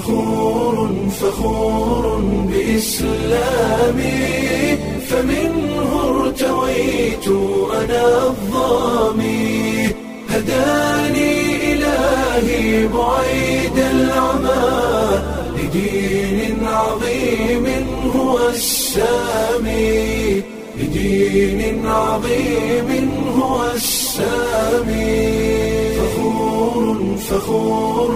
فخور فخور بإسلامي فمنه ارتويت أنا الظامي هداني إلهي بعيد العمى لدين عظيم هو السامي لدين عظيم هو السامي فخور فخور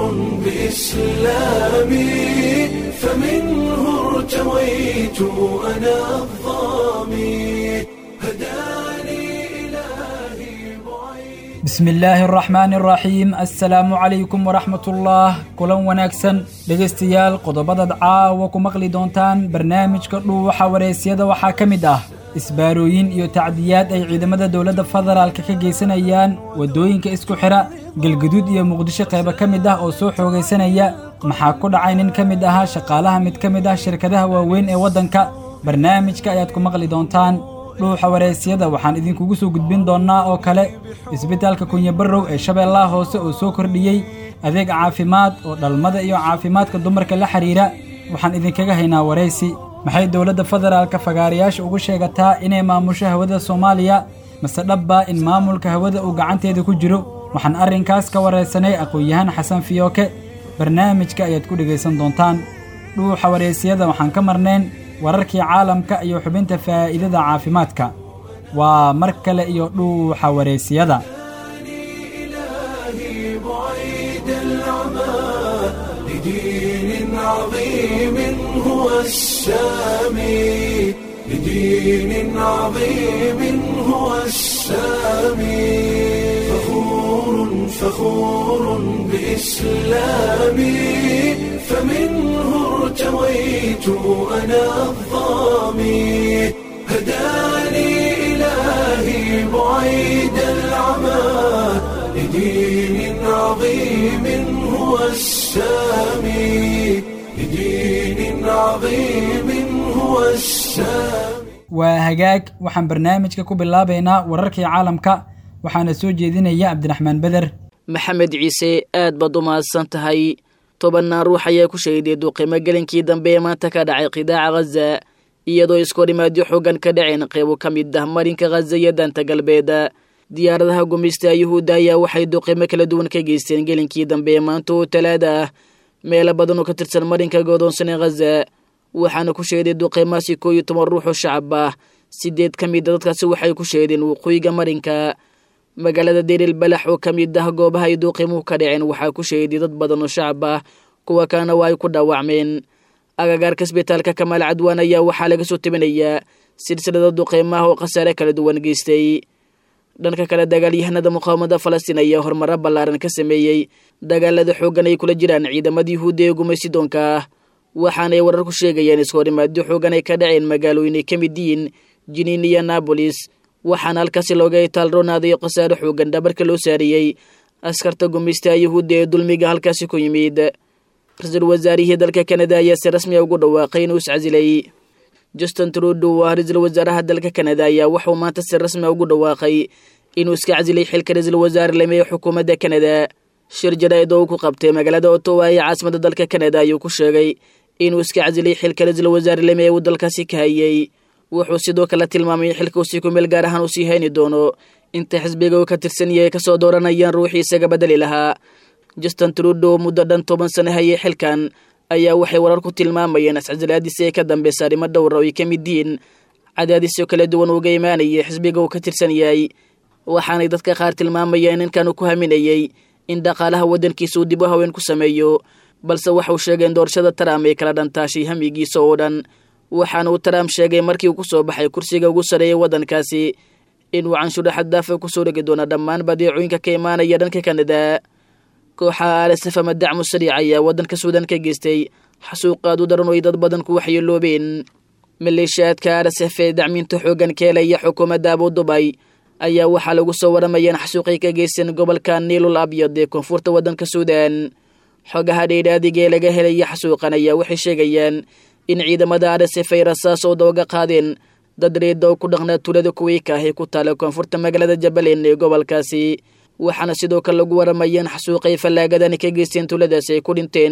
بإسلامي فمنه ارتويت أنا الظامي هداني إلهي بعيد bismi illaahi araxmaani araxiim assalaamu calaykum waraxmatullah kulan wanaagsan dhegaystayaal qodobadaad caawa ku maqli doontaan barnaamijka dhuuxa wareysyada waxaa ka mid ah isbaarooyin iyo tacdiyaad ay ciidamada dowladda federaalka ka geysanayaan waddooyinka isku xidha galguduud iyo muqdisho qaybo ka mid ah oo soo xoogaysanaya maxaa ku dhacay nin ka mid ahaa shaqaalaha mid ka mid ah shirkadaha waaweyn ee waddanka barnaamijka ayaad ku maqli doontaan dhuuxa wareysyada waxaan idinkugu soo gudbin doonnaa oo kale isbitaalka kunyabarrow ee shabeellaha hoose oo soo kordhiyey adeeg caafimaad oo dhalmada iyo caafimaadka dumarka la xidhiira waxaan idinkaga haynaa waraysi maxay dowladda federaalka fagaarayaasha ugu sheegataa inay maamusho hawada soomaaliya mase dhabbaa in maamulka hawada uu gacanteeda ku jiro waxaan arrinkaas ka waraysanay aqoon-yahaan xasan fiyooke barnaamijka ayaad ku dhegaysan doontaan dhuuxa waraysyada waxaan ka marnayn wararkii caalamka iyo xubinta faa'iidada caafimaadka waa mar kale iyo dhuuxa wareysiyada إلهي بعيد العمى لدين عظيم هو السامي لدين عظيم هو السامي فخور فخور بإسلامي فمنه ارتويت أنا الظامي هداني إلهي بعيد العمى لدين عظيم هو السامي لدين عظيم هو السامي waa hagaag waxaan barnaamijka ku bilaabaynaa wararkii caalamka waxaana soo jeedinaya cabdiraxmaan beder maxamed ciise aad baad u mahadsan tahay tobannaan ruux ayaa ku shahiday duqimo gelinkii dambe ee maanta ka dhacay qidaaca khaza iyadoo iskorimaadyo xoogan ka dhaceen qeybo ka mid ah marinka khaza iyo daanta galbeed diyaaradaha gumeysta yuhuudda ayaa waxay duqimo kala duwan ka geysteen gelinkii dambe ee maanta oo talaada ah meelo badan oo ka tirsan marinka goodoonsan ee khaza waxaana ku sheeday duqimaasi koo iyo toban ruux oo shacab ah sideed ka mid a dadkaasi waxay ku sheedeen waqooyiga marinka magaalada deeril balax oo ka mid ah goobaha ay duuqimuhu ka dhaceen waxaa ku sheeday dad badan oo shacab ah kuwa kalena waa ay ku dhaawacmeen agagaarka isbitaalka kamaal cadwaan ayaa waxaa laga soo tabinayaa silsilada duqiimaha oo khasaare kala duwan geystay dhanka kale dagaalyahanada muqaawamada falastiin ayaa horumaro ballaaran ka sameeyey dagaalada xooggan ay kula jiraan ciidamada yuhuudda ee gumaysidoonka ah waxaanay warar ku sheegayaan iskahorimaadyo xoogan ay ka dhaceen magaalooyin ay ka mid yihiin jiniin iyo naabolis waxaana halkaasi looga itaalroonaaday khasaare xoogan dhabarka loo saariyey askarta gumaystaha yuhuudda ee dulmiga halkaasi ku yimid ra-iisul wasaarihii dalka kanada ayaa si rasmiya ugu dhawaaqay inuu iscasilay justin trudow ah ra-iisul wasaaraha dalka kanada ayaa wuxuu maanta si rasmiya ugu dhawaaqay inuu iska casilay xilka ra-iisul wasaare lame ee xukuumadda kanada shir jaraa'id oo uu ku qabtay magaalada otowa ee caasimada dalka kanada ayuu ku sheegay inuu iska casilay xilka ra-iisul wasaare lame ee uu dalkaasi ka hayay wuxuu sidoo kale tilmaamay in xilka uu si ku meel gaar ahaan uu sii hayni doono inta xisbiga uu ka tirsan yahay kasoo dooranayaan ruuxii isaga bedeli lahaa justin trudow muddo dhan toban sano hayay xilkan ayaa waxay warar ku tilmaamayeen iscasilaadiisi ay ka dambeysa arrimo dhowra oo ay ka mid yihiin cadaadisyo kala duwan uga imaanayay xisbiga uu ka tirsan yahay waxaanay dadka qaar tilmaamayeen ninkan uu ku haminayey in dhaqaalaha waddankiisa uu dib u haween ku sameeyo balse waxauu sheegay in doorashada trump ay kala dhantaashay hamigiisa oo dhan waxaana uu trump sheegay markii uu ku soo baxay kursiga ugu sareeyay waddankaasi inuu canshuuro xaddaafa kusoo dhegi doono dhammaan badeecooyinka ka imaanaya dhanka kanada kooxaha rsf ama dacmu sariic ayaa waddanka suudan ka geystay xasuuqaad u daran oo ay dad badan ku waxyeeloobeen maleeshiyaadka rsf ee dacmiinta xooggan ka helaya xukuumadda abu dubay ayaa waxaa lagu soo waramayeen xasuuqay ka geysteen gobolka niilul abyad ee koonfurta waddanka suudan xogaha dheydhaadiga ee laga helaya xasuuqan ayaa waxay sheegayaan in ciidamada rsf ay rasaas oo dooga qaadeen dad reeda oo ku dhaqnaa tuulada kuweyka ah ee ku taala koonfurta magaalada jabbaland ee gobolkaasi waxaana sidoo kale lagu waramayeen xasuuqay fallaagadani ka geysteen tuuladaasi ay ku dhinteen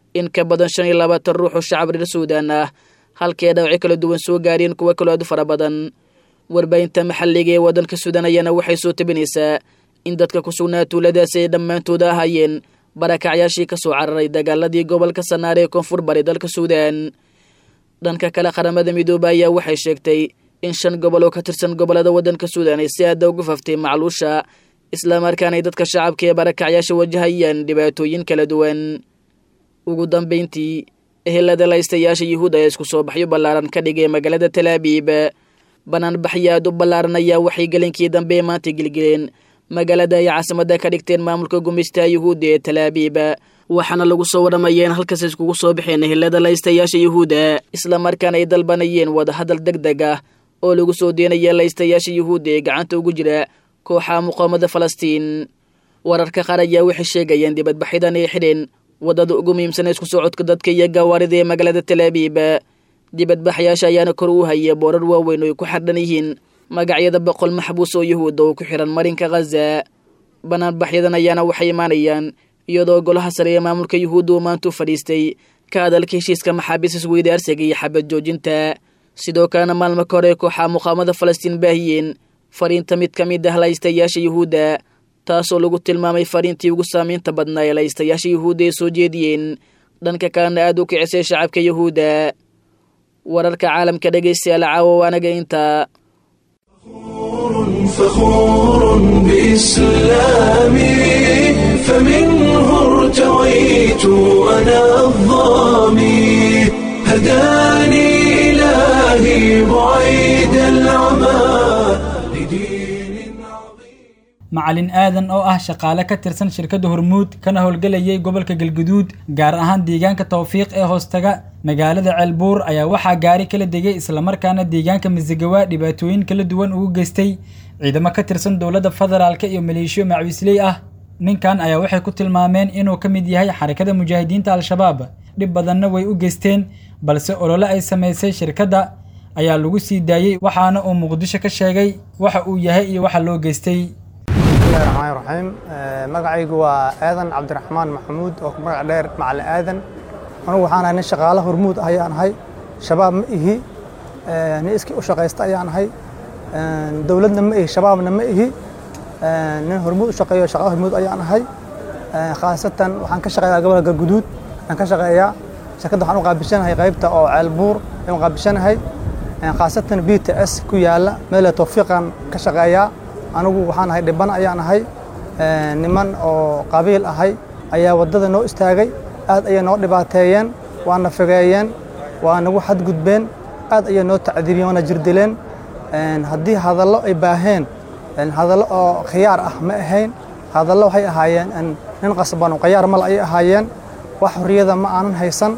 in ka badan shan iyo labaatan ruux oo shacab reer suudaan ah halkii dhawacyo kala duwan soo gaareen kuwa kaloo aad u fara badan warbaahinta maxalliga ee waddanka suudaan ayaana waxay soo tabinaysaa in dadka ku sugnaa tuuladaasi ay dhammaantooda ahaayeen barakacyaashii ka soo cararay dagaaladii gobolka sanaare ee koonfur bari dalka suudaan dhanka kale qaramada midoobe ayaa waxay sheegtay in shan gobol oo ka tirsan gobollada waddanka suudaan ay si aada ugu faftay macluusha islamarkaana ay dadka shacabka ee barakacyaasha wajahayaan dhibaatooyin kala duwan ugu dambayntii ehelada laystayaasha yuhuud ayaa isku soo baxyo ballaaran ka dhigay magaalada talaabiib banaanbaxyo aad u ballaaran ayaa waxay gelinkii dambe maanta gelgeleen magaalada ay caasimada ka dhigteen maamulka gumaystaha yuhuudda ee talaabiib waxaana lagu soo warramaya in halkaas iskugu soo baxeen ehelada laystayaasha yuhuudda islamarkaana ay dalbanayeen wadahadal deg deg ah oo lagu soo deenaya laystayaasha yuhuudda ee gacanta ugu jira kooxaha muqaamada falastiin wararka qaar ayaa waxay sheegayeen dibadbaxyadan ay xidheen waddada ugu muhiimsan isku socodka dadka iyo gawaarida ee magaalada talaabiib dibadbaxyaasha ayaana kor u haya boorar waaweyn oo ay ku xardhan yihiin magacyada boqol maxbuus oo yuhuudda oo ku xihan marinka khaza banaanbaxyadan ayaana waxay imaanayaan iyadoo golaha sare ee maamulka yuhuudda uu maanta u fadhiistay ka hadalka heshiiska maxaabiis isweydaarsiga iyo xabad joojinta sidoo kalena maalmo ka hore kooxaha muqaamada falastiin baahiyeen fariinta mid ka mid ah laystayaasha yuhuudda taasoo lagu tilmaamay fariintii ugu saamaynta badnaa ee laystayaasha yuhuudda ay soo jeediyeen dhanka kalena aada u kicisay shacabka yuhuudda wararka caalamka dhegaystayaal caawa waanaga intaa فخور بإسلامي فمنه ارتويت أنا الظامي هداني إلهي بعيد العمى لدين عظيم macalin aadan oo ah shaqaale ka tirsan shirkadda hormuud kana howlgelayay gobolka galguduud gaar ahaan deegaanka tawfiiq ee hoostaga magaalada ceelbuur ayaa waxaa gaari kala degay islamarkaana deegaanka masigawa dhibaatooyin kala duwan ugu geystay ciidamo ka tirsan dowladda federaalk iyo maleeshiyo macwiisley ah ninkan ayaa waxay ku tilmaameen inuu ka mid yahay xarakada mujaahidiinta al-shabaab dhib badanna way u geysteen balse olole ay samaysay shirkadda ayaa lagu sii daayey waxaana uu muqdisho ka sheegay waxa uu yahay iyo waxa loo geystay bismillahi raxmaani raxiim magacaygu waa aadan cabdiraxmaan maxamuud oo magac dheer macali aadan anugu waxaan ahay nin shaqaale hormuud ah ayaan ahay shabaab ma ihi nin iskii u shaqaysta ayaan ahay dowladna ma ihi shabaabna ma ihi nin hormuud u shaqeeyo shaqaale hormuud ayaan ahay khaasatan waxaan ka shaqeeyaa gobolka galguduud waxaan ka shaqeeyaa shirkadda waxaan u qaabishanahay qaybta oo ceelbuur ayaan u qaabishanahay khaasatan b t s ku yaala meela tawfiiqan ka shaqeeyaa anigu waxaan ahay dhiban ayaan ahay niman oo qabiil ahay ayaa waddada noo istaagay aad ayay noo dhibaateeyeen waana fogeeyeen waa nagu xadgudbeen aad ayay noo tacdiibiyeen waana jirdileen haddii hadallo ay baaheen hadallo oo khiyaar ah ma ahayn hadallo waxay ahaayeen nin qasban oo khiyaar mal ayay ahaayeen wax xorriyada ma aanan haysan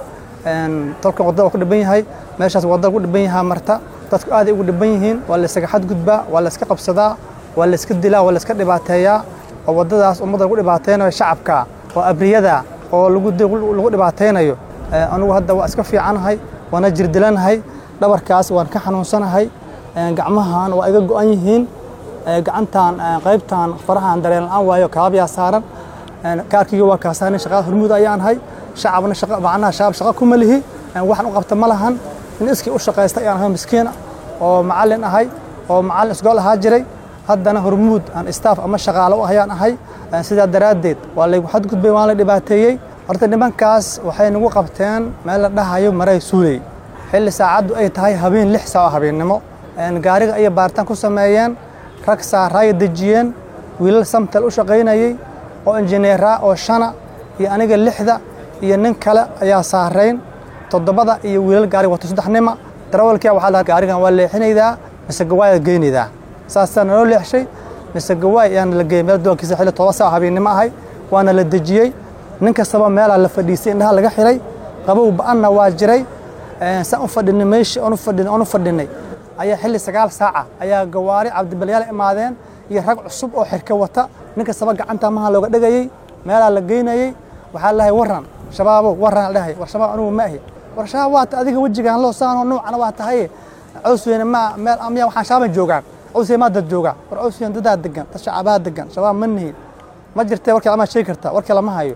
tolkan waddada waa ku dhiban yahay meeshaas waddada ku dhiban yahaa marta dadku aaday ugu dhiban yihiin waa la ysaga xadgudbaa waa la yska qabsadaa waa la iska dilaa waa la iska dhibaateeyaa oo waddadaas ummadda lagu dhibaateynayo shacabka oo abriyada oo lagu dhibaateynayo anugu hadda waa iska fiicanahay waana jirdilanahay dhabarkaas waan ka xanuunsanahay gacmahan waa iga go'an yihiin gacantan qaybtan farahan dareen la'aan waayo kaabyaa saaran kaarkiyga waa kaa saaran shaqada hormuud ayaan ahay shacabna macnaha shacab shaqa kuma lihi waxaan u qabta ma lahan in iskii u shaqaysta ayaan ahay miskiina oo macallin ahay oo macallin isgool ahaa jiray haddana hormuud aan staff ama shaqaalo u ayaan ahay sidaa daraaddeed waa laygu xadgudbay waan la dhibaateeyey horta nimankaas waxay nagu qabteen meel la dhahayo maray suuley xilli saacaddu ay tahay habeen lix saa oo habeennimo gaariga ayay baaritaan ku sameeyeen rag saaraaya dejiyeen wiilal samtel u shaqaynayey oo injineera oo shana iyo aniga lixda iyo nin kale ayaa saarayn toddobada iyo wiilal gaariga wato saddex nima darawalkia waxaa lahaa gaarigan waa leexinaydaa mise gawaayaad geynaydaa saasaa naloo leexshay mise gawaay ayaan la geeyey meel doonkiisa xilli toban saa habeennimo ahay waana la dejiyey nin kastaba meelaa la fadhiisay indhaha laga xiray qabow ba'anna waa jiray saan u fadhinay meeshii oonu fadhinay oonu fadhinay ayaa xilli sagaal saaca ayaa gawaari cabdibalyaal imaadeen iyo rag cusub oo xirka wata nin kastaba gacanta maha looga dhegayey meelaa la geynayey waxaa lahay warran shabaabow warran la dhahay war shabaab anugu ma ahi war shabaab waata adiga wejigaan loo saanoo nuucana waa tahaye cawsweyne ma meel amya waxaan shaaban joogaan cawsweyne maa dad joogaa war cawsweyne dadaa degan dad shacabaha degan shabaab ma nihin ma jirtee warkii lama sheegi kartaa warkii lama hayo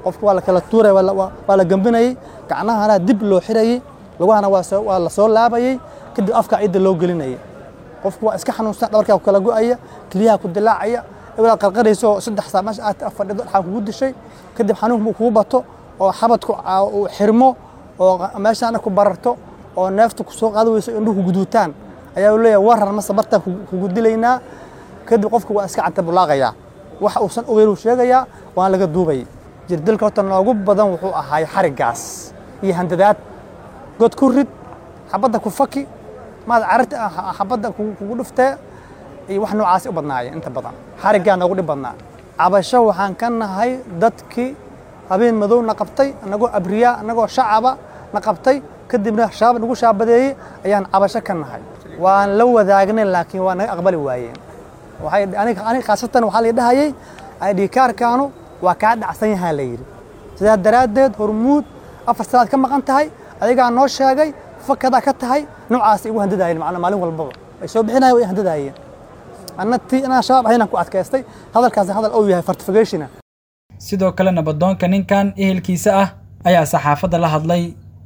qofka waa la kala tuuraya waa la- waa waa la gambinayey gacnahana dib loo xirayey lugahana waa soo- waa la soo laabayey kadib afka ciidda loo gelinayay qofku waa iska xanuunsan dhabarkaa ku kala go'aya keliyaha ku dilaacaya ilaa qarqarayso saddex saa meesha aad fadhido dhaxaa kugu dishay kadib xanuunku uu kugu bato oo xabadku aa- uu xirmo oo meeshaana ku bararto oo neefta ku soo qaadi weyso indhuhu guduutaan ayaa uu leeyahay waran mase bartaan kugu- kugu dilaynaa kadib qofku waa iska cantabulaaqayaa waxa uusan ogeynuu sheegayaa waan laga duubayay jirdilka horta noogu badan wuxuu ahaay xarigaas iyo handadaad god ku rid xabadda ku faki maad cararti ah xabadda kugu kugu dhuftee iyo wax noocaasi u badnaayeen inta badan xariggaa noogu dhib badnaa cabasho waxaan ka nahay dadkii habeen madow na qabtay anagoo abriyaa anagoo shacaba na qabtay kadibna shaab nagu shaabadeeyey ayaan cabasho ka nahay waan la wadaagnay laakiin waa naga aqbali waayeen waxay aniga aniga khaasatan waxaa la dhahayay ID kaarkaanu waa kaa dhacsan yahaa la yidhi sidaa daraaddeed hormuud afar sanaad ka maqan tahay adigaa noo sheegay fakadaa ka tahay noocaas igu handadaayeen macnaa maalin walbaba ay soo bixinayeen way handadaayeen anna tii inaan shabaab ahaynaan ku adkaystay hadalkaasi hadal uu yahay fortificationa sidoo kale nabadoonka ninkan ehelkiisa ah ayaa saxaafadda la hadlay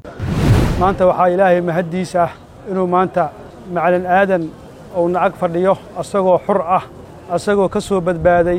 maanta waxaa ilaahay mahaddiisa ah inuu maanta macalin aadan uu nacag fadhiyo asagoo xur ah asagoo ka soo badbaaday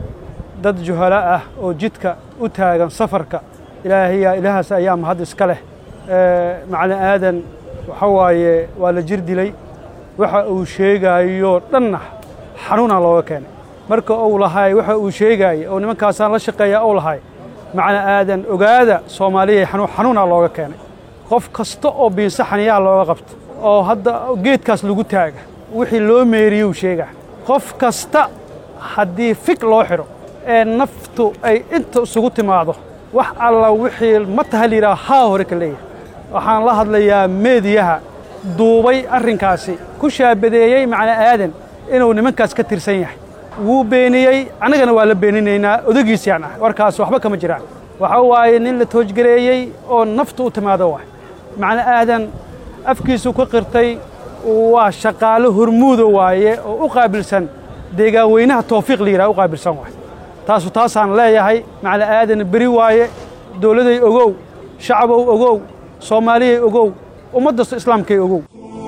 dad juhalo ah oo jidka u taagan safarka ilaahayaa ilaahaas ayaa mahad iska leh Ee, macalin aadan waxa waaye waa la jir dilay waxa uu sheegaayo dhanna xanuunaa looga keenay marka uu lahay waxa uu sheegaaya oo nimankaasaan la shaqeeya uu lahay macalin aadan ogaada soomaaliya xanuun xanuunaa looga keenay qof kasta oo biinsa xaniyaha looga qabto oo hadda geedkaas lagu taaga wixii loo meeriyey uu sheegaa qof kasta haddii fig loo xidho ee naftu ay inta isugu timaado wax alla wixii ma taha layidhaha haa hore ka leeyahay waxaan la hadlayaa meediyaha duubay arrinkaasi ku shaabadeeyey macna aadan inuu nimankaas ka tirsan yahay wuu beeniyey annagana waa la beeninaynaa odagiisiyaan ah warkaas waxba kama jiraan waxa waaye nin la toojgareeyey oo naftu u timaado waay macna aadan afkiisu ka qirtay waa shaqaalo hormuuda waaye oo u qaabilsan deegaan weynaha tawfiiq la yidhaha u qaabilsan waay taasu taasaan leeyahay macna aadan beri waaye dowladay ogow shacabow ogow soomaaliyay ogow ummadda islaamkay ogow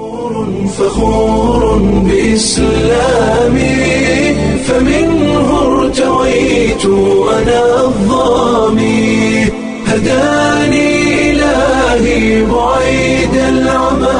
فخور بإسلامي فمنه ارتويت أنا الظامي هداني إلهي بعيد العمى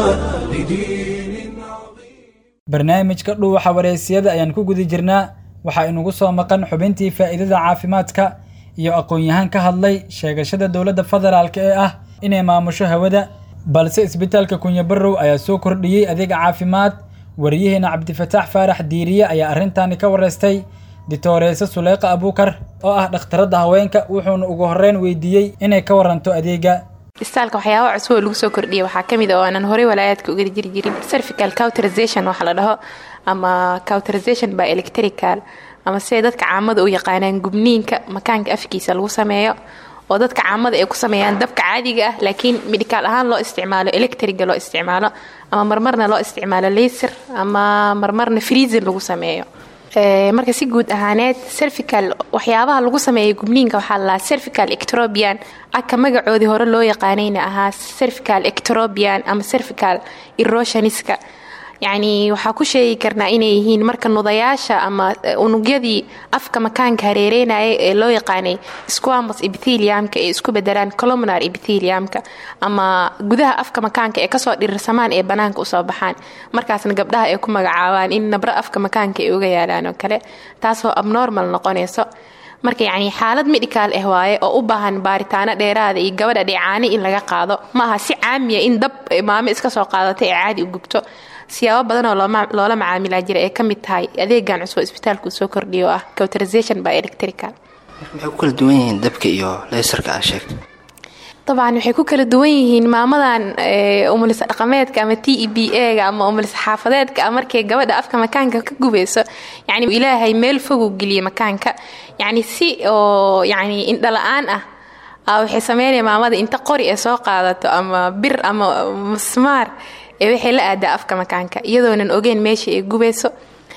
لدين عظيم barnaamijka dhuuxa wareysiyada ayaan ku guda jirnaa waxaa inugu soo maqan xubintii faa'iidada caafimaadka iyo aqoon-yahaan ka hadlay sheegashada dowladda federaalk ee ah inay maamusho hawada balse isbitaalka kunyabarow ayaa soo kordhiyey adeega caafimaad wariyaheena cabdifataax faarax diiriye ayaa arrintaani ka wareystay ditooreyse suleyqa abuukar oo ah dhakhtaradda haweenka wuxuuna ugu horreyn weydiiyey inay ka waranto adeega istaalka waxyaaba cusub oo lagu soo kordhiyay waxaa ka mid a oo aanan horey walaayaadka uga jiri jirin cervical cauterization waxa la dhaho ama cauterization by electrical ama siday dadka caamada u yaqaanaan gubniinka makaanka afkiisa lagu sameeyo oo dadka caamada ay ku sameeyaan dabka caadiga ah laakiin midikaal ahaan loo isticmaalo electriga loo isticmaalo ama marmarna loo isticmaalo laser ama marmarna freezin lagu sameeyo Ee, marka si guud ahaaneed cervical waxyaabaha lagu sameeyay gubniinka waxaa la cervical ectropian aka magacoodii hore loo yaqaanayna ahaa cervical ectropian ama cervical erosioniska yacni waxaa ku sheegi karnaa inay yihiin marka nudayaasha ama eh, unugyadii afka makaanka hareereynaya ee loo yaqaanay squamous epitheliumka ee isku bedelaan columnar epitheliumka ama gudaha afka makaanka ee kasoo dhirirsamaan ee banaanka usoo baxaan markaasna gabdhaha ay ku magacaabaan in nabro afka makaanka ay uga yaalaan oo kale taasoo abnormal noqonayso marka yacni xaalad medical ah waaye oo u baahan baaritaano dheeraada iyo gabadha dheecaani in laga qaado ma aha si caamiya in dab maamo iska soo qaadatay ee caadi u gubto siyaabo badan oo looma- loola macaamilaa jira ee ka mid tahay adeegan cusub oo isbitaalku soo kordhiyo oo ah cauterization by electrical maxay ku kala duwan yihiin dabka iyo leysarka aa sheegtay dabcan waxay ku kala duwan yihiin maamadan ee, umulisa dhaqameedka ama t e b a-ga ama umulisa xaafadeedka ah markay gabadha afka makaanka ka gubayso yacni ilaahay meel fogu geliye makaanka yacni si oo yacni indhala-aan ah aa waxay sameynaya maamada inta qori ee soo qaadato ama bir ama musmaar ee waxay la aadaa afka makaanka iyadoonan ogeyn meesha ay gubayso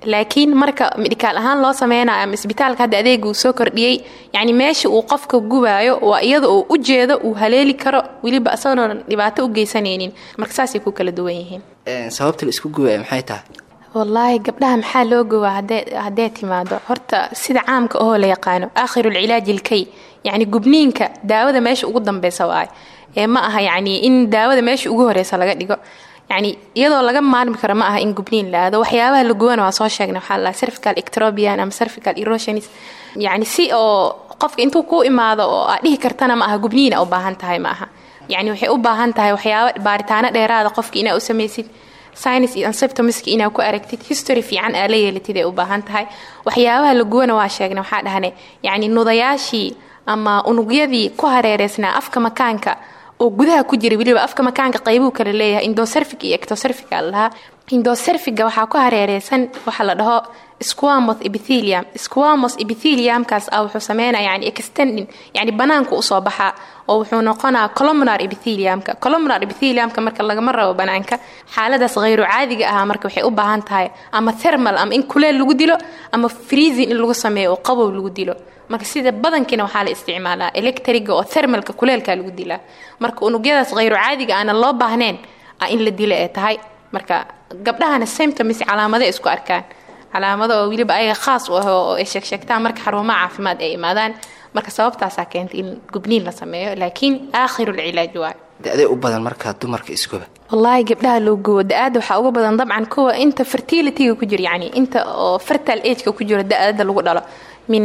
laakiin marka midhikaal ahaan loo sameynayo ama isbitaalka hadda adeega uu soo kordhiyey yacni meesha uu qofka gubaayo waa iyada uu u jeedo uu haleeli karo weliba isagoona dhibaato u geysanaynin marka saasay ku kala duwan yihiin sababta la isku gubaya maxay tahay wallaahi gabdhaha maxaa loo gowaa haddee timaado horta sida caamka ohoo la yaqaano aakhirulcilaaji ilkay yacni gubniinka daawada meesha ugu dambeysa waaye ee ma aha yacni in daawada meesha ugu horeysa laga dhigo yacni iyadoo laga maarmi karo ma aha in gubniin la aado waxyaabaha la guwana waa soo sheegnay waxaa la cervical ectropian ama cervical erosionis yacni si oo qofka intuu kuu imaado oo aad dhihi kartana ma aha gubniina u baahan tahay ma aha yacni waxay u baahan tahay waxyaaba baaritaano dheeraada qofka inaa u samaysid science iyo symptomska inaa ku aragtid history fiican aa la yeelatid ay u baahan tahay waxyaabaha la guwana waa sheegnay waxaa dhahne yacni nudayaashii ama unugyadii ku hareereysnaa afka makaanka oo gudaha ku jira weliba afka makaanka qaybuu kala leeyahay indocerfic iyo ectocerfica lahaa indocerfiga waxaa ku hareereysan waxa la dhaho squamos epithelium squamos epitheliumkaas ah wuxuu sameynaya yani extending yani banaanku usoo baxaa oo wuxuu noqonaa columnar epitheliumka columnar epitheliumka marka lagama rabo banaanka xaaladaas hayru caadiga ah marka waxay u baahan tahay ama thermal ama in kuleel lagu dilo ama freezing in lagu sameeyo oo qabow lagu dilo marka sida badankiina waxaa la isticmaalaa electriga oo thermalka kuleelka lagu dilaa marka unugyadaas hayru caadiga aana loo baahnayn ah in la dilo ee tahay marka gabdhahana symptoms calaamada isku arkaan calaamado oo weliba ayaga khaas u ah oo ay sheegsheegtaan marka xarumaha caafimaad ay imaadaan marka sababtaasaa keentay in gubniin la sameeyo laakiin aakhirulcilaaj waayo da-day u badan markaa dumarka iskuba wallaahi gabdhaha loo gubo da-aada waxaa uga badan dabcan kuwa inta fertilityga ku jiro yani inta oo fertile ageka ku jiro da-ada lagu dhalo min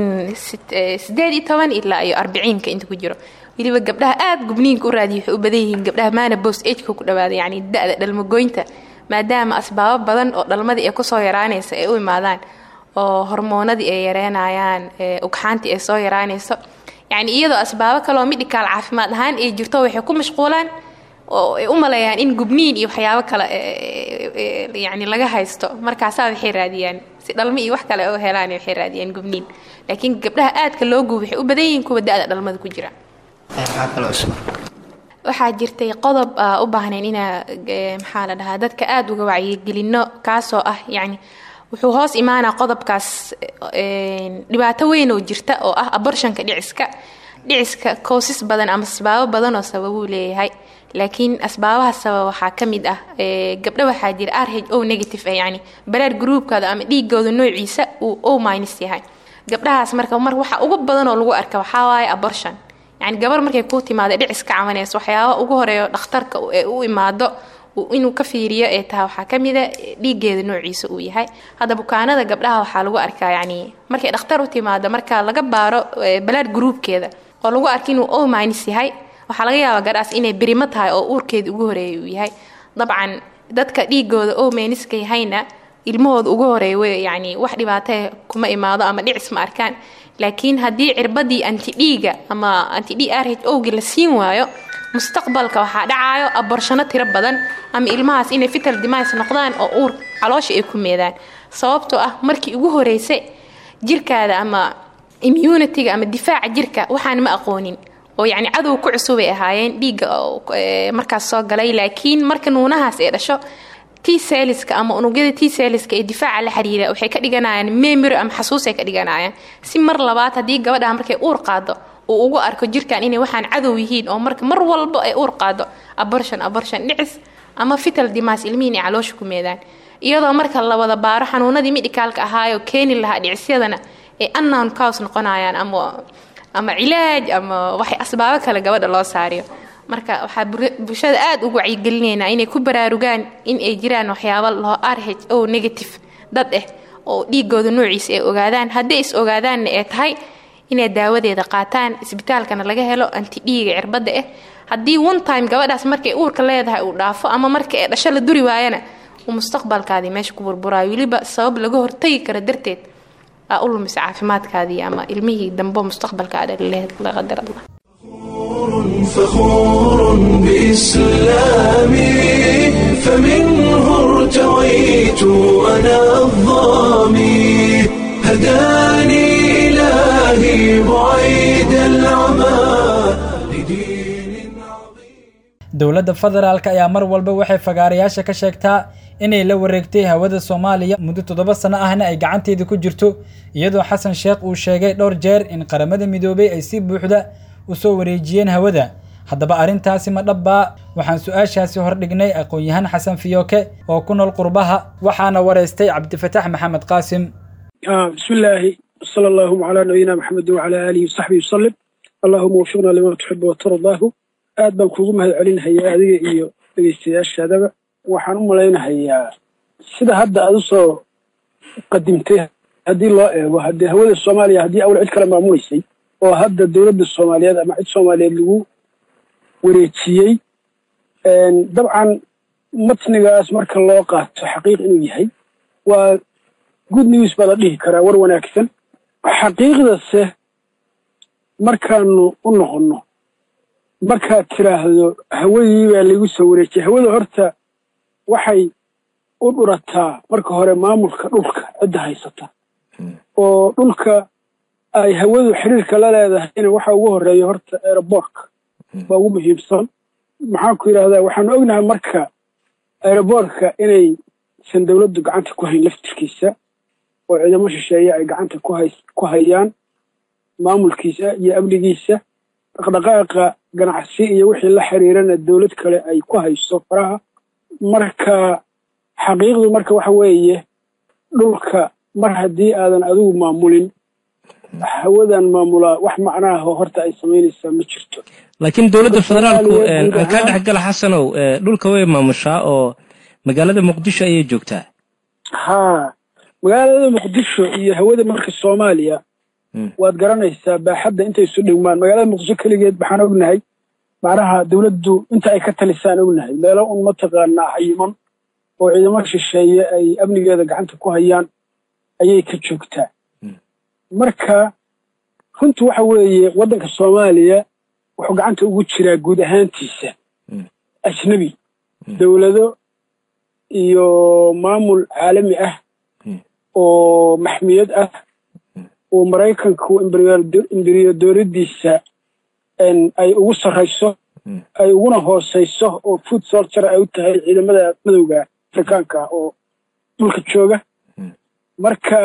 sideed iyo toban ilaa iyo arbiciinka inta ku jiro weliba gabdhaha aada gubniinka u raadiya waxay u badan yihiin gabdhaha maana bos ageka ku dhawaada yani da-da dhalmagoynta maadaama asbaabo badan oo dhalmadii ay kusoo yaraanaysa ay u imaadaan oo hormoonadii ay yareynayaan ugxaantii ay soo yaraanayso yacni iyadoo asbaabo kaleoo midhikaal caafimaad ahaan ay jirto waxay ku mashquulaan oo ay u maleeyaan in gubniin iyo waxyaabo kale yani laga haysto markaasaa waxay raadiyaan si dhalmo iyo wax kale u helaan waxay raadiyaan gubniin laakiin gabdhaha aadka loo gubo waxay u badan yihiin kuwa da-da dhalmada ku jira maxaa kaloo cusub waxaa jirtay qodob u baahnayn inaa maxaa la dhahaa dadka aada uga wacyigelino kaasoo ah yacni wuxuu hoos imaanaa qodobkaas dhibaato weyn oo jirta oo ah abortionka dhiciska dhiciska koosas badan ama asbaabo badan oo sababuu leeyahay laakiin asbaabaha sabab waxaa ka mid ah gabdho waxaa jira r h o negative ah yani baraar gruubkooda ama dhiigooda noociisa uu o minus yahay gabdhahaas marka mar waxa ugu badan oo lagu arka waxaa waaye abortion yani gabar markay kuu timaado dhicis ka cabanayso waxyaaba ugu horeeyo dhakhtarka ee u imaado inuu ka fiiriyo ee taha waxaa ka mida dhiigeeda noociisa uu yahay hadda bukaanada gabdhaha waxaa lagu arkaa yani markay dhakhtar u timaado marka laga baaro balaad gruubkeeda oo lagu arka inuu o minus yahay waxaa laga yaabaa gabdhaas inay birimo tahay oo uurkeeda ugu horeeya uu yahay dabcan dadka dhiigooda o miniska yahayna ilmahooda ugu horeeya yani wax dhibaatee kuma imaado ama dhicis ma arkaan laakiin haddii cirbadii antidhiiga ama antidhi r h owgi la siin waayo mustaqbalka waxaa dhacaayo aborshano tiro badan ama ilmahaas inay fital dimays noqdaan oo uur caloosha ay ku meedaan sababtoo ah markii ugu horeysa jirkaada ama immunitiga ama difaaca jirka waxaan ma aqoonin oo yacni cadow ku cusubay ahaayeen dhiigga markaas soo galay laakiin marka nuunahaas ay dhasho t seliska ama unugyada t seliska ee difaaca la xiriira waxay ka dhiganayaan memory ama xasuusay ka dhiganayaan si mar labaad haddii gabadha markay uur qaado uu ugu arko jirkan inay waxaan cadow yihiin oo marka mar walba ay uur qaado abortion abortion dhicis ama fital dimaas ilmihiin ay caloosha ku meedaan iyadoo marka la wada baaro xanuunadii midhikaalka ahaayoo keeni lahaa dhicisyadana ay unknown cows noqonayaan ama ama cilaaj ama waxay asbaabo kale gabadha loo saariyo marka waxaa bulshada aada ugu wacyigelinaynaa inay ku baraarugaan in ay jiraan waxyaaba loo r h o negative dad ah oo dhiigooda noociisa ay ogaadaan haddii is ogaadaanna ay tahay inay daawadeeda qaataan isbitaalkana laga helo antidhiiga cirbadda ah haddii one time gabadhaas markay uurka leedahay uu dhaafo ama marka ay dhasho la duri waayana uu mustaqbalkaadii meesha ku burburaayo weliba sabab laga hortagi karo darteed aa u lumisa caafimaadkaadii ama ilmihii dambo mustaqbalkaada la qadar allah فخور بإسلامي فمنه ارتويت أنا الظامي هداني إلهي بعيد العمى لدين عظيم dowladda federaalk ayaa mar walba waxay fagaarayaasha ka sheegtaa inay la wareegtay hawada soomaaliya muddo toddoba sano ahna ay gacanteeda ku jirto iyadoo xasan sheekh uu sheegay dhowr jeer in qaramada midoobay ay si buuxda u soo wareejiyeen hawada haddaba arrintaasi ma dhabbaa waxaan su-aashaasi hordhignay aqoon-yahaan xasan fiyooke oo ku nool qurbaha waxaana wareystay cabdifataax maxamed qaasim bismillaahi sala allahuma calaa nabiyina maxamedin wacalaa aalihi wasaxbihi wasalim allahuma wafiqna lima tuxibu watardaahu aad baan kuugu mahad celinahayaa adiga iyo dhegeystayaashaadaba waxaan u malaynahayaa sida hadda aad u soo qadimtay haddii loo eego haddii hawada soomaaliya haddii awal cid kale maamulaysay oo hadda dowladda soomaaliyeed ama cid soomaaliyeed lagu wareejiyey dabcan matnigaas marka loo qaato xaqiiq inuu yahay waa good news baa la dhihi karaa war wanaagsan xaqiiqdase markaanu u noqonno markaad tiraahdo hawadii baa lagu soo wareejiyay hawada horta waxay u dhurataa marka hore maamulka dhulka cidda haysata oo dhulka ay hawadu xiriirka la leedahayna waxa ugu horeeya horta aeroboortka baa ugu muhiimsan maxaan ku yidhahdaa waxaanu ognahay marka aeroboortka inaysan dowladdu gacanta ku hayn laftirkiisa oo ciidamo shisheeye ay gacanta ku hayaan maamulkiisa iyo amnigiisa dhaqdhaqaaqa ganacsi iyo wixii la xiriirana dowlad kale ay ku hayso faraha marka xaqiiqdu marka waxa weeye dhulka mar haddii aadan adigu maamulin hawadan maamulaa wax macnaaho horta ay samaynaysaa ma jirto laakiin dowladda federaalku aan kaa dhexgala xasanow dhulka way maamushaa oo magaalada muqdisho ayay joogtaa haa magaalada muqdisho iyo hawada marka soomaaliya waad garanaysaa baaxadda intay isu dhigmaan magaalada muqdisho keligeed waxaan ognahay macnaha dowladdu inta ay ka talisaan ognahay meelo un mataqaanaa xayiman oo ciidamo shisheeye ay amnigeeda gacanta ku hayaan ayay ka joogtaa marka runtu waxa weeye waddanka soomaaliya wuxuu gacanta ugu jiraa guud ahaantiisa ajnebi dowlado iyo maamul caalami ah oo maxmiyad ah oo maraykanku imberiyadoradiisa ay ugu sarrayso ay uguna hoosayso oo food solture ay u tahay ciidamada madowga afrikaanka ah oo dhulka jooga marka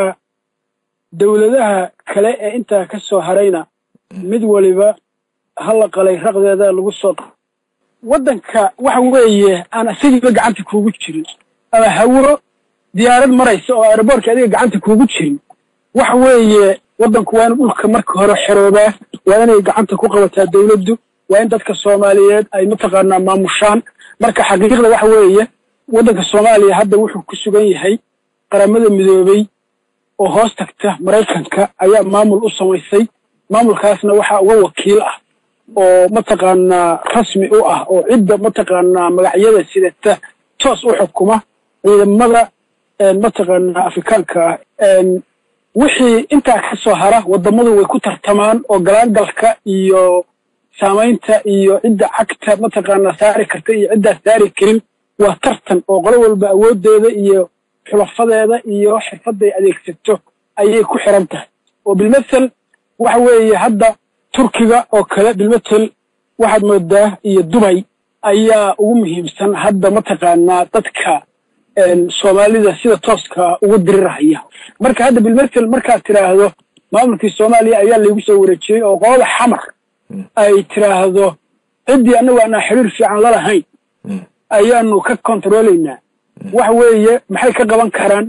dowladaha kale ee intaa ka soo harayna mid waliba hala qalay raqdeeda lagu soo waddanka waxa weeye aan isagiiba gacanta kuugu jirin ama hawro diyaarad maraysa oo aeroboortka adiga gacanta kuugu jirin waxa weeye waddanku waa inu dhulka marka hore xeroobaa waa inay gacanta ku qabataa dowladdu waa in dadka soomaaliyeed ay mataqaanaa maamushaan marka xaqiiqda waxa weeye waddanka soomaaliya hadda wuxuu ku sugan yahay qaramada midoobey oo hoos tagta maraykanka ayaa maamul u samaysay maamulkaasna waxaa uga wakiil ah oo mataqaanaa rasmi u ah oo cidda mataqaanaa magacyada sidata toos u xukuma ciidamada mataqaanaa afrikaanka ah wixii intaa ka soo hara waddamadu way ku tartamaan oo galaangalka iyo saamaynta iyo cidda cagta mataqaanaa saari karta iyo ciddaa saari karin waa tartan oo qolo walba awooddeeda iyo xulafadeeda iyo xirfadday adeegsato ayay ku xiran tahay oo bilmathel waxa weeye hadda turkiga oo kale bilmathel waxaad moodaa iyo dubay ayaa ugu muhiimsan hadda mataqaanaa dadka soomaalida sida tooska ugu dirirahaya marka hadda bilmathel markaad tiraahdo maamulkii soomaaliya ayaa laygu soo wareejiyey oo qolada xamar ay tiraahdo ciddii annagu aanaa xiriir fiican la lahayn ayaanu ka kontroolaynaa waxa weeye maxay ka qaban karaan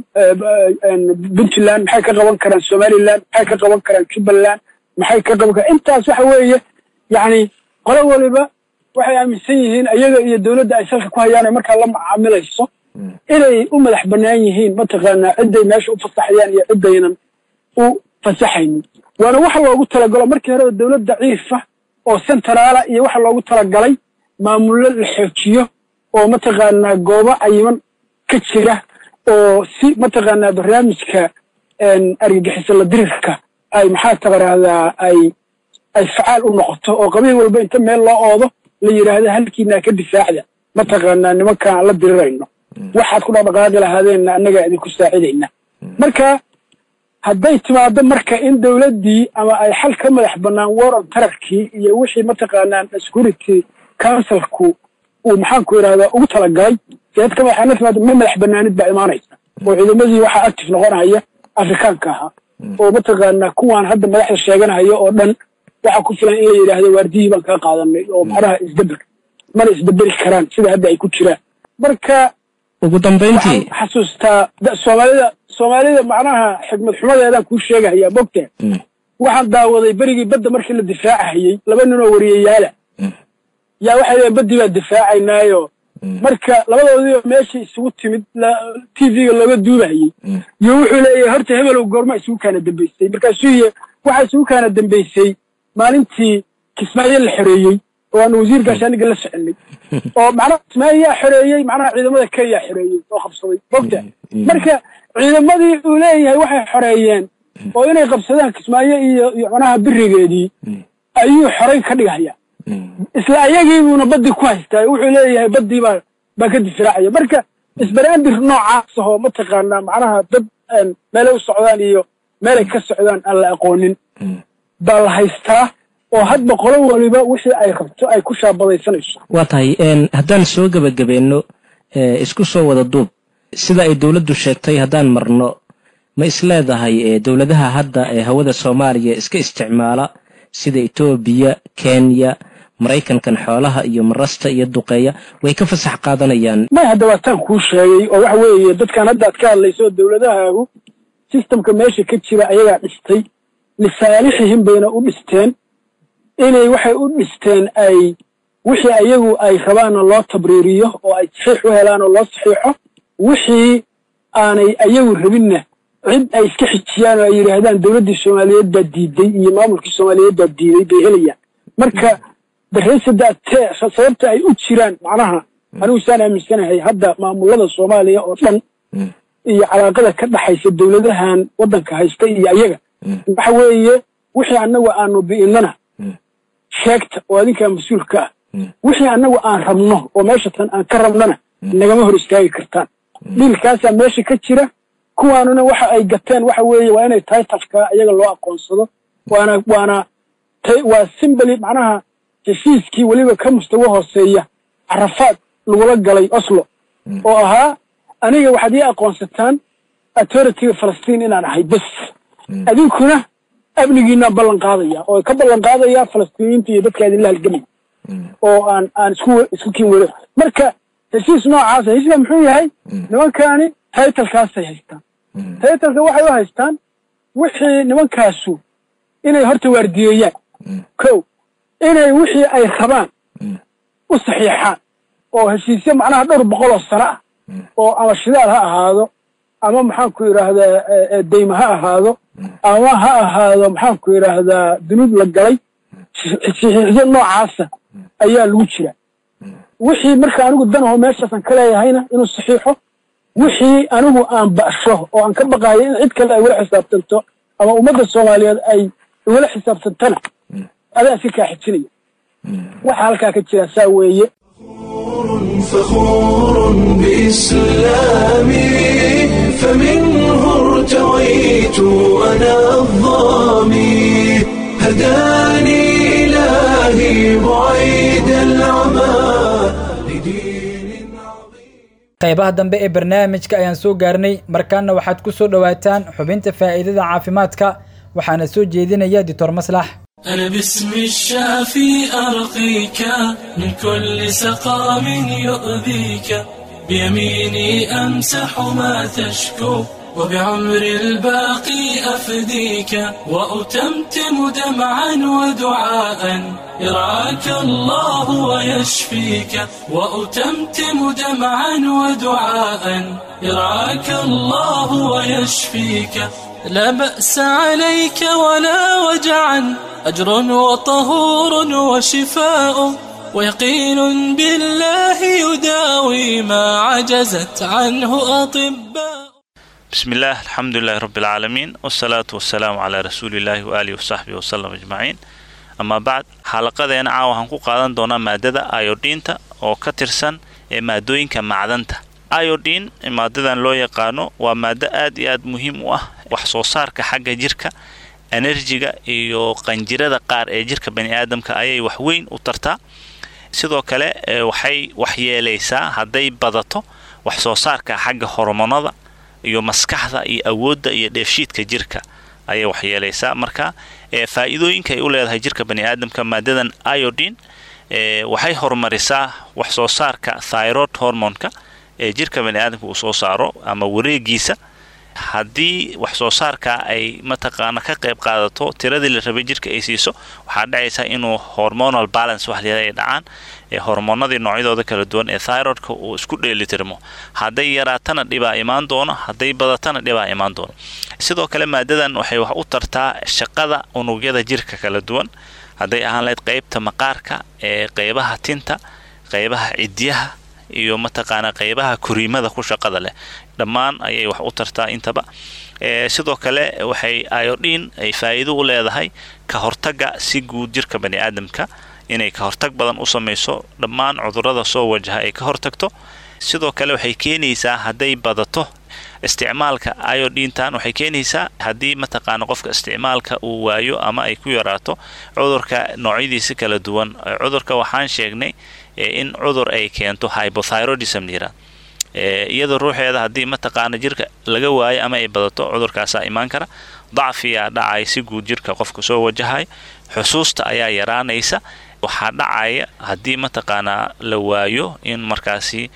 puntland maxay ka qaban karaan somaliland maxay ka qaban karaan jubbaland maxay ka qaban karaan intaas waxa weeye yacni qolo waliba waxay aaminsan yihiin ayaga iyo dowladda ay salka ku hayaan ay markaa la macaamilayso inay u madax bannaan yihiin mataqaanaa cidday meesha u fasaxayaan iyo ciddaynan u fasaxaynin waana waxa loogu talagalo markii horeba dowlad daciifa oo centraala iyo waxa loogu talagalay maamullo la xoojiyo oo mataqaanaa goobo cayiman ka jira oo si mataqaanaa barnaamijka argagixisa la dirirka ay maxaa taqaraahdaa ay ay facaal u noqoto oo qabiil walba inta meel loo oodo la yidhaahdo halkiinaa ka difaacda mataqaanaa nimankaan la dirirayno waxaad ku dhaqdhaqaaqi lahaadeenna annagaa idinku saacidayna marka hadday timaado marka in dowladdii ama ay xal ka madax bannaan war on tararkii iyo wixii mataqaanaa security councilku uu maxaanku idhahdaa ugu talagalay siyaad ka madaxa timaado ma madax banaanid baa imaanaysa oo ciidamadii waxaa active noqonaya afrikaanka ahaa oo mataqaanaa kuwaan hadda madaxda sheeganaya oo dhan waxaa ku filan in la yidhaahdo waardiyihii baan kaa qaadanay oo macnaha isdeber mana isdeberi karaan sida hadda ay ku jiraan marka ugu dambayntii waxaan xasuustaa da- soomaalida soomaalida macnaha xigmad xumadeedaan kuu sheegahayaa mogta waxaan daawaday berigii badda markii la difaacahayey laba nin oo wariyayaala yaa waxay leeyiin baddii baa difaacaynaayo marka labadoodii oo meeshii isugu timid t v-ga looga duubahayey iyo wuxuu leeyahay horta hebelow goorma isugu kaana dambaysay markaasuu yihi waxaa isugu kaana dambaysay maalintii kismaayo la xoreeyey oo aanu wasiir gaashaaniga la soconay oo macnaha kismaayo yaa xoreeyey macnaha ciidamada kenya xoreeyey oo qabsaday mogta marka ciidamadii uu leeyahay waxay xoreeyeen oo inay qabsadaan kismaayo iyo iyo macnaha birigeedii ayuu xorayn ka dhigaya isla ayagiibuuna baddii ku haystaa wuxuu leeyahay baddii baa baa ka difraacaya marka isbaraandir noocaas ahoo mataqaanaa macnaha dad meelay u socdaan iyo meelay ka socdaan aan la aqoonin baa la haystaa oo hadba qolo waliba wixii ay rabto ay ku shaabadaysanayso waa tahay een, haddaan soo gebagabeenno ee, isku soo wada duub sida ay dowladdu sheegtay haddaan marno ma isleedahay ee, dowladaha hadda ee hawada soomaaliya iska isticmaala sida etoobiya kenya maraykankan xoolaha iyo marasta iyo duqeeya way ka fasax qaadanayaan may hadda waataan kuu sheegay oo waxa weeye dadkan hadda aad ka hadlayso dowladahaagu sistamka meesha ka jira ayagaa dhistay lisaalixihim bayna u dhisteen inay waxay u dhisteen ay wixii ayagu ay rabaanna loo tabriiriyo oo ay saxiix u helaan oo loo saxiixo wixii aanay ayagu rabinna cid ay iska xijiyaan oo ay yidhaahdaan dowladdii soomaaliyeed baa diiday iyo maamulkii soomaaliyeed baa diiday bay helayaan marka darreysada tee sababta ay u jiraan macnaha anigu saan aaminsanahay hadda maamulada soomaaliya oo dhan iyo calaaqada ka dhaxaysa dowladahan waddanka haysta iyo ayaga waxa weeye wixii annagu aanu bi'innana sheegta oo adinkaa mas-uulka ah wixii annagu aan rabno oo meesha tan aan ka rabnana nagama hor istaagi kartaan dhiilkaasaa meesha ka jira kuwaanuna waxa ay gateen waxa weeye waa inay titafka iyaga loo aqoonsado waana waana ta- waa simbali macnaha heshiiskii weliba ka mustawo hooseeya carafaad lagula galay oslo oo ahaa aniga waxaad ii aqoonsataan authorityga falastiin inaan ahay bes adinkuna amnigiinaan ballan qaadaya oo ka ballan qaadaya falastiiniyiinta iyo dadka idinla halgamay oo aan aan isku isku kiin wero marka heshiis noocaasa heshiiska muxuu yahay nimankaani taytalkaasay haystaan taytalka waxay u haystaan wixii nimankaasu inay horta waardiyeeyaan kow inay wixii ay rabaan u saxiixaan oo heshiisyo macnaha dhowr boqol oo sano ah oo ama shidaal ha ahaado ama maxaanku yidhaahdaa eh, eh, deyma ha ahaado ama ha ahaado maxaanku yidhaahdaa dunuub la galay saxiixyo noocaasa ayaa lagu jira wixii marka anigu danaho meeshaasan ka leeyahayna inuu saxiixo wixii anigu aan ba'sho oo aan ka baqaayo in cid kale ay wala xisaabtanto ama ummadda soomaaliyeed ay wala xisaabtantana adaa iska kaa xijinaya waxa halkaa ka jira saa weeye فخور بإسلامي فمنه ارتويت أنا الظامي هداني إلهي بعيد العمى لدين qaybaha dambe ee barnaamijka ayaan soo gaarnay markaana waxaad ku soo dhowaataan xubinta faa'iidada caafimaadka waxaana soo jeedinaya ditor maslax أنا باسم الشافي أرقيك من كل سقام يؤذيك بيميني أمسح ما تشكو وبعمر الباقي أفديك وأتمتم دمعا ودعاء يرعاك الله ويشفيك وأتمتم دمعا ودعاء يرعاك الله ويشفيك لا بأس عليك ولا وجعا أجر وطهور وشفاء ويقين بالله يداوي ما عجزت عنه أطباء بسم الله الحمد لله رب العالمين والصلاة والسلام على رسول الله وآله وصحبه وسلم أجمعين أما بعد xalaqadeena caawa waxaan ku qaadan doonaa maadada iodinta oo ka tirsan ee maadooyinka macdanta iodin maadadan loo yaqaano waa maado aad iyo aad muhiim u ah wax soo saarka xagga jirka enerjiga iyo qanjirada qaar ee jirka bani aadamka ayay wax weyn u tartaa sidoo kale waxay waxyeelaysaa hadday badato wax soo saarka xagga hormonada iyo maskaxda iyo awoodda iyo dheefshiidka jirka ayay waxyeelaysaa marka faa'iidooyinka ay u leedahay jirka bani aadamka maadadan iodine waxay horumarisaa wax soo saarka thyroid hormonka ee jirka bani aadamka uu soo saaro ama wareegiisa haddii wax soo saarka ay mataqaana ka qayb qaadato tiradii la rabay jirka ay siiso waxaa dhacaysa inuu hormonal balance wax layada ay dhacaan ee hormoonadii noocyadooda kala duwan ee thyroidka uu isku dheelitirmo hadday yaraatana dhibaa imaan doono hadday badatana dhibaa imaan doono sidoo kale maadadan waxay wax u tartaa shaqada unugyada jirka kala duwan hadday ahaan lahayd qeybta maqaarka ee qeybaha tinta qeybaha cidyaha iyo mataqaana qeybaha koriimada ku shaqada leh dhammaan ayay wax u tartaa intaba sidoo kale waxay iodin ay faa'iido u leedahay ka hortaga si guud jirka bani aadamka inay ka hortag badan u samayso dhammaan cudurrada soo wajaha ay ka hortagto sidoo kale waxay keenaysaa hadday badato isticmaalka iodintan waxay keenaysaa haddii mataqaana qofka isticmaalka uu waayo ama ay ku yaraato cudurka noocyadiisa kala duwan cudurka waxaan sheegnay in cudur ay keento hypothyroidism layirahdo iyadoo ruuxeeda haddii mataqaana jirka laga waayo ama ay badato cudurkaasaa imaan kara dacfiyaa dhacay si guud jirka qofka soo wajahay xusuusta ayaa yaraanaysa waxaa dhacaya haddii mataqaanaa la waayo in markaasi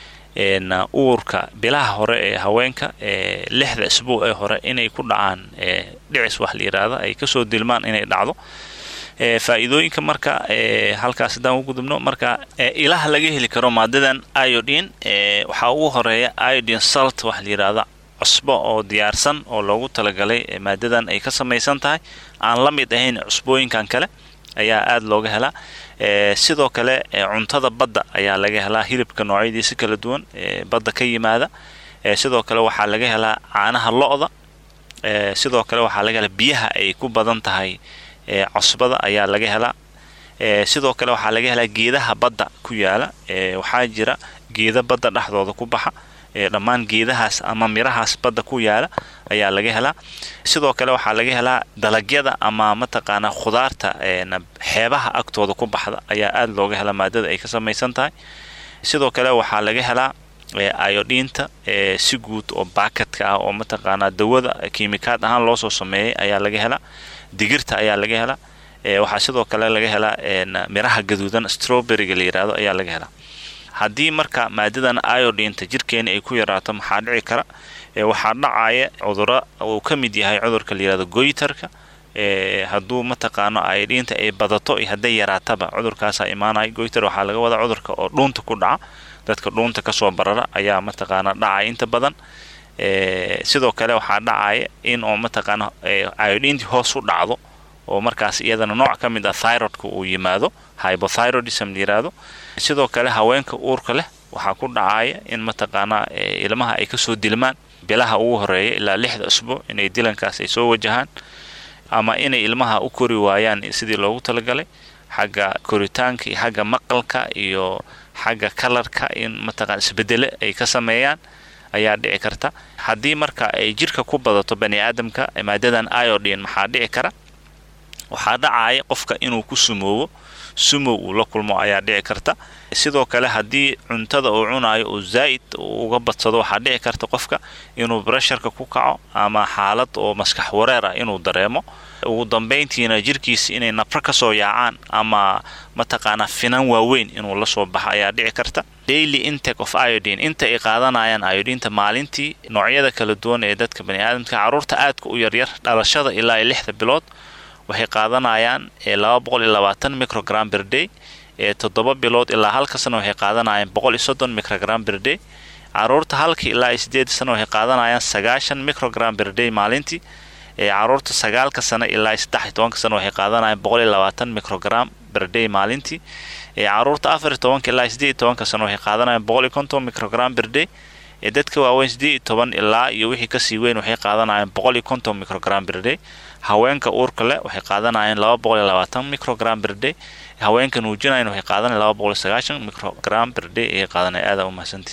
uurka bilaha hore ee haweenka ee lixda isbuuc ee hore inay ku dhacaan dhicis wax la yidhaahda ay kasoo dilmaan inay dhacdo faa'iidooyinka marka halkaas haddaan u gudubno marka ilaha laga heli karo maadadan iodin waxaa ugu horeeya iodin salt wax la yidhaahda cusbo oo diyaarsan oo loogu talagalay maadadan ay ka samaysan tahay aan la mid ahayn cusbooyinkan kale ayaa aada looga helaa sidoo kale cuntada badda ayaa laga helaa hilibka noocyadiisa kala duwan badda ka yimaada sidoo kale waxaa laga helaa caanaha lo-da sidoo kale waxaa laga helaa biyaha ay ku badan tahay cosbada ayaa laga helaa sidoo kale waxaa laga helaa geedaha badda ku yaala waxaa jira geeda badda dhexdooda ku baxa dhammaan geedahaas ama mirahaas badda ku yaala ayaa laga helaa sidoo kale waxaa laga helaa dalagyada ama mataqaanaa khudaarta xeebaha agtooda ku baxda ayaa aada looga helaa maadada ay ka samaysan tahay sidoo kale waxaa laga helaa iodinta si guud oo baakadka ah oo mataqaanaa dawada kiimikaad ahaan loo soo sameeyay ayaa laga helaa digirta ayaa laga helaa waxaa sidoo kale laga helaa miraha gaduudan strawberryga la yidhaahdo ayaa laga helaa haddii marka maadadan iodinta jirkeena ay ku yaraato maxaa dhici kara waxaa dhacaya cuduro uu ka mid yahay cudurka la yihahdo goytarka hadduu mataqaano iodinta ay badato iyo hadday yaraataba cudurkaasaa imaanaya goytar waxaa laga wadaa cudurka oo dhuunta ku dhaca dadka dhuunta kasoo barara ayaa mataqaana dhacaya inta badan sidoo kale waxaa dhacaya in oo mataqaana iodintii hoos u dhacdo oo markaas iyadana nooc ka mid ah thyroidka uu yimaado hypothyroidism la yiraahdo sidoo kale haweenka uurka leh waxaa ku dhacaya in mataqaanaa ilmaha ay kasoo dilmaan bilaha ugu horeeya ilaa lixda usbuuc inay dilankaas ay soo wajahaan ama inay ilmaha u kori waayaan sidii loogu talagalay xagga koritaanka iyo xagga maqalka iyo xagga kalarka in mataqana isbedele ay ka sameeyaan ayaa dhici karta haddii marka ay jirka ku badato bani aadamka maadadan iodin maxaa dhici kara waxaa dhacaya qofka inuu ku sumoobo sumow uu la kulmo ayaa dhici karta sidoo kale haddii cuntada uu cunayo uu zaa'id uga badsado waxaa dhici karta qofka inuu bresharka ku kaco ama xaalad oo maskax wareer ah inuu dareemo ugu dambayntiina jirkiisa inay nabro kasoo yaacaan ama mataqaanaa finan waaweyn inuu la soo baxo ayaa dhici karta daily intake of iodine inta ay qaadanayaan iodinta maalintii noocyada kala duwan ee dadka bani aadamka carruurta aadka u yaryar dhalashada ilaa iyo lixda bilood waxay qaadanayaan laba boqol iyo labaatan microgram berday ee toddoba bilood ilaa halka sano waxay qaadanayaan boqol iyo soddon microgram berday caruurta halka ilaa iyo sideed sano waxay qaadanayaan sagaashan microgram berday maalintii ee caruurta sagaalka sano ilaa iyo saddex iyo tobanka sano waxay qaadanayaan boqol iyo labaatan microgram berday maalintii ee caruurta afar iyo tobanka ilaa iyo sideed iyo tobanka sano waxay qaadanayaan boqol iyo konton microgram berday ee dadka waaweyn sideed iyo toban ilaa iyo wixii kasii weyn waxay qaadanayaan boqol iyo konton microgram berday haweenka uurka leh waxay qaadanayaan laba boqol iyo labaatan microgram berday haweenka nuujinayan waxay qaadanayaan laba boqol iyo sagaashan microgram berday ayay qaadanaya aada u mahadsantii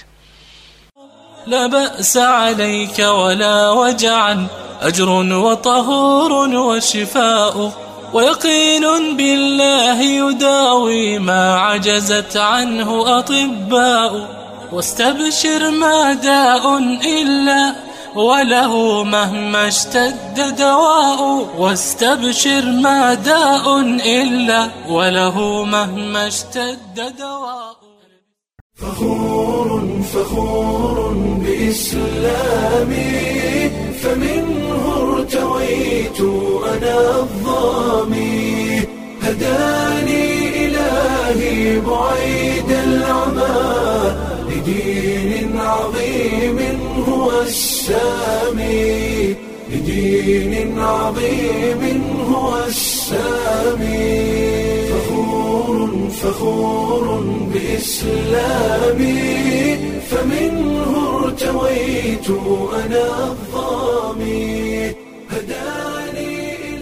لا بأس عليك ولا وجعا أجر وطهور وشفاء ويقين بالله يداوي ما عجزت عنه أطباء واستبشر ما داء إلا وله مهما اشتد دواء واستبشر ما داء إلا وله مهما اشتد دواء فخور فخور بإسلامي فمنه ارتويت أنا الظامي هداني إلهي بعيد العمى لدين عظيم هو السامي لدين عظيم هو السامي فخور فخور بإسلامي فمنه ارتويت أنا الظامي هداني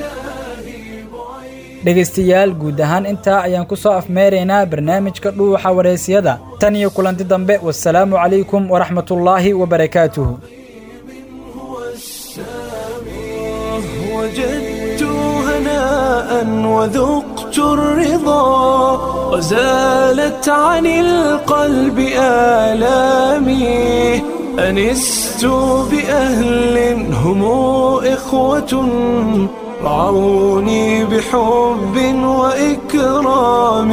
dhegaystayaal guud ahaan intaa ayaan ku soo afmeeraynaa barnaamijka dhuuxa waraysyada tan iyo kulanti dambe wasalaamu calaykum waraxmatullaahi wabarakaatuhu وجدت هناء وذقت الرضا وزالت عن القلب آلامي أنست بأهل هم إخوة رعوني بحب وإكرام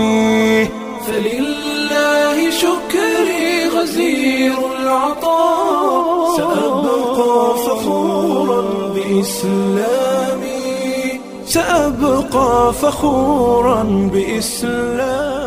فلله شكري غزير العطاء سأبقى فخورا بإسلامي سأبقى فخورا بإسلامي